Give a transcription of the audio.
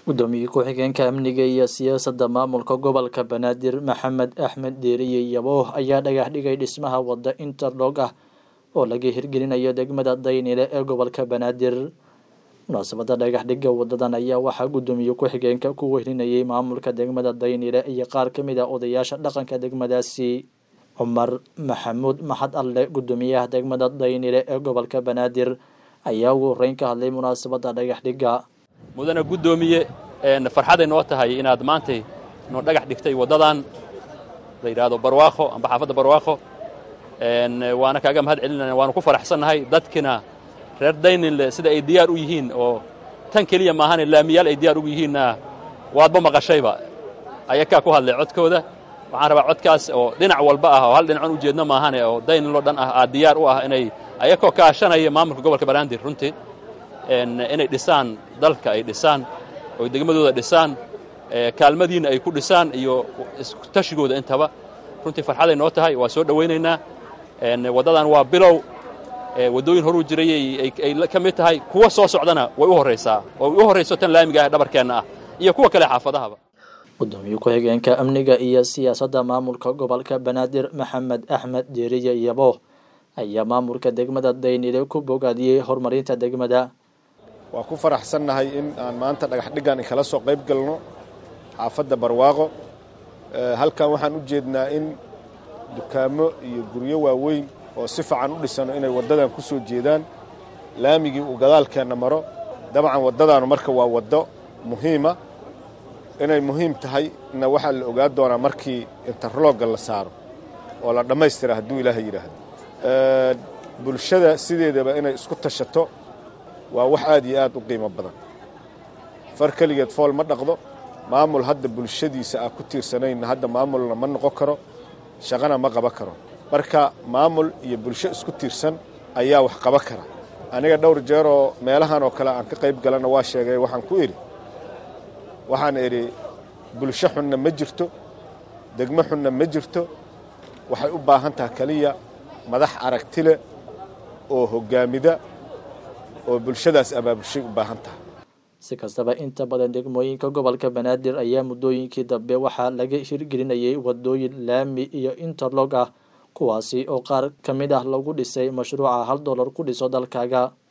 gudoomiye ku-xigeenka amniga iyo siyaasadda maamulka gobolka banaadir maxamed axmed deeriye yabooh ayaa dhagax dhigay dhismaha wadda interlog ah oo laga hirgelinayo degmada daynile ee gobolka banaadir munaasabadda dhagax dhigga wadadan ayaa waxaa gudoomiye ku-xigeenka ku wehlinayay maamulka degmada daynile iyo qaar ka mid a odayaasha dhaqanka degmadaasi cumar maxamuud maxad alle gudoomiyaha degmada daynile ee gobolka banaadir ayaa ugu horeyn ka hadlay munaasabadda dhagax dhigga mudane guddoomiye farxaday noo tahay inaad maantay noo dhagax dhigtay waddadan la yidhaahdo barwaaqo amba xaafadda barwaaqo waana kaaga mahad celinana waanu ku faraxsannahay dadkina reer dayninle sida ay diyaar u yihiin oo tan keliya maahane laamiyaal ay diyaar ugu yihiinna waadba maqashayba ayakaa ku hadlay codkooda waxaan rabaa codkaas oo dhinac walba ah oo hal dhinacan ujeedno maahane oo dayninloo dhan ah aad diyaar u ah inay ayakoo kaashanaya maamulka gobolka banaadir runtii inay dhisaan dalka ay dhisaan oo degmadooda dhisaan kaalmadiinna ay ku dhisaan iyo tashigooda intaba runtii farxaday noo tahay waa soo dhowaynaynaa waddadan waa bilow waddooyin horuu jiray ay ka mid tahay kuwa soo socdana way u horraysaa oo u horrayso tan laamiga ah dhabarkeenna ah iyo kuwa kale xaafadahaba gudoomiye ku-xigeenka amniga iyo siyaasadda maamulka gobolka banaadir maxamed axmed deeriye yabo ayaa maamulka degmada daynile ku bogaadiyey horumarinta degmada waa ku faraxsannahay in aan maanta dhagax dhiggan kala soo qayb galno xaafadda barwaaqo halkan waxaan u jeednaa in dukaamo iyo guryo waaweyn oo si fiican u dhisano inay waddadan ku soo jeedaan laamigii uu gadaalkeenna maro dabcan waddadaanu marka waa waddo muhiima inay muhiim tahay na waxaa la ogaa doonaa markii interlogga la saaro oo la dhammaystira hadduu ilaaha yidhaahdo bulshada sideedaba inay isku tashato waa wax aad iyo aad u qiimo badan far keligeed fool ma dhaqdo maamul hadda bulshadiisa ah ku tiirsanayna hadda maamulna ma noqon karo shaqana ma qaban karo marka maamul iyo bulsho isku tiirsan ayaa wax qaban kara aniga dhowr jeeroo meelahan oo kale aan ka qayb galana waa sheegay waxaan ku idhi waxaan idhi bulsho xunna ma jirto degmo xunna ma jirto waxay u baahan taha keliya madax aragtile oo hoggaamida oo bulshadaas abaabulshay u baahan tahay si kastaba inta badan degmooyinka gobolka banaadir ayaa muddooyinkii dambe waxaa laga hirgelinayay waddooyin laami iyo interlog ah kuwaasi oo qaar ka mid ah lagu dhisay mashruuca hal dollar ku dhiso dalkaaga